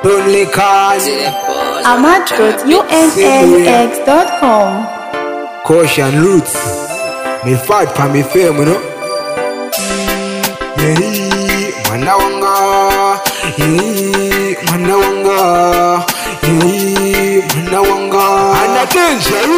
Only cause amat.unaux.com Caution roots. Me fight for me fame, you know. Yeah, mwana wanga. Yeah, mwana wanga. Yeah, mwana wanga. Ana danger, you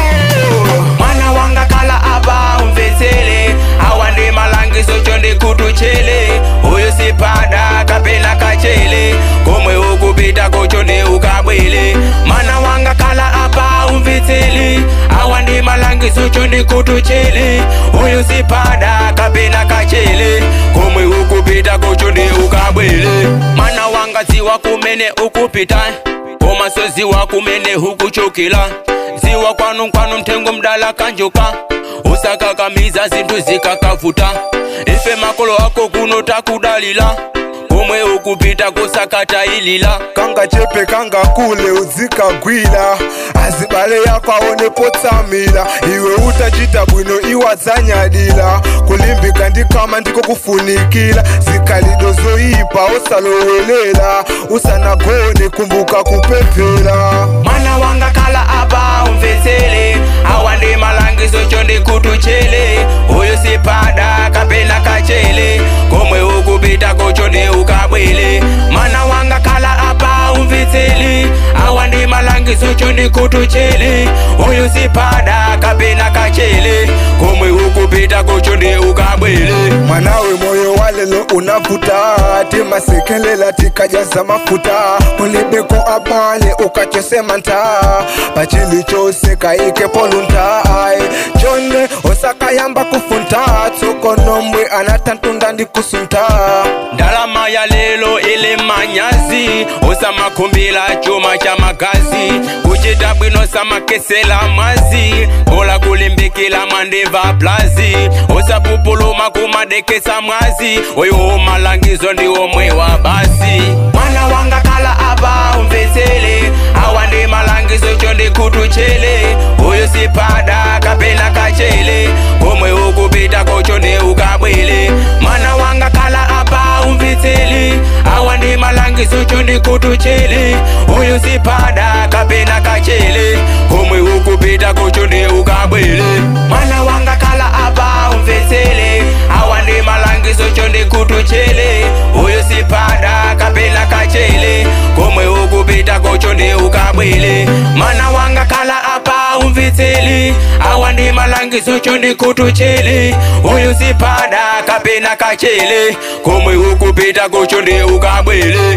know. mwana wanga kala apa umvetsele awande malangiso chonde kutuchele uyu sipada kapena kachele komwe ukupita kochonde ukabwele mwana wanga kala apa umvetsele awande malangiso chonde kutuchele uyu sipada kapena kachele komwe ukupita kochonde ukabwele mwana wanga ziwa kumene ukupita koma soziwa kumene hukuchokela ziwa kwanu kwanu mthengo mdala kanjoka usakakamiza zinthu zikakavuta ife makolo ako kuno takudalila komwe ukupita kusakata ilila kanga chepe kanga kule uzikagwira azibale yako aonepo tsamira iwe utachita bwino iwadzanyadira kulimbika ndikama ndiko kufunikira zikalido zoyipa osalowelela usanagone kumbuka kupemphera mwana wanga kala apa umvetsele awande malangizo chonde kutuchele uyu sipada kapena kachele komwe ukupita kochonde ukabwele mwana wanga kala apa umvetsele awande malangizo chonde kutuchele uyu sipada kapena kachele komwe ukupita kochonde ukabwele mwanawe moyo walelo unavuta timasekelela tikajaza mafuta mulibeko abale ukachosema nta pachili chose kaike poluntai chonde osakayamba kufunta tsokonomwe anatantunda ndikusunta ndalama ya lelo ile manyazi usamakhumbila chuma cha magazi kuchita bwino samakesela mwazi kola kulimbikila mandimva plazi usapupuluma kumadekesa mwazi oyo malangizo ndiwo mwewa basi mwana wanga kala apa umvetsele awandi malangizo chonde kutuchele uyu sipada kapena kachele komwe ukupita kochonde ukabwele mwana wanga kala apa umvetsele awandi malangizo chonde kutuchele uyu sipada kapena kachele komwe ukupita kochonde ukabwele mwana wanga kala apa umvetsele awandi malangizo chonde kutuchele uyu sipada kapena kachele komwe ukupita kochonde ukabwele mwana wanga kala apa umvetsele awandi malangizo chonde kutuchele uyu sipada kapena kachele komwe ukupita kochonde ukabwele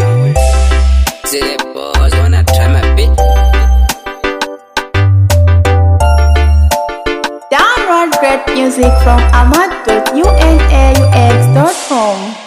See the boys wanna try my bit. Download great music from amat.unaux.com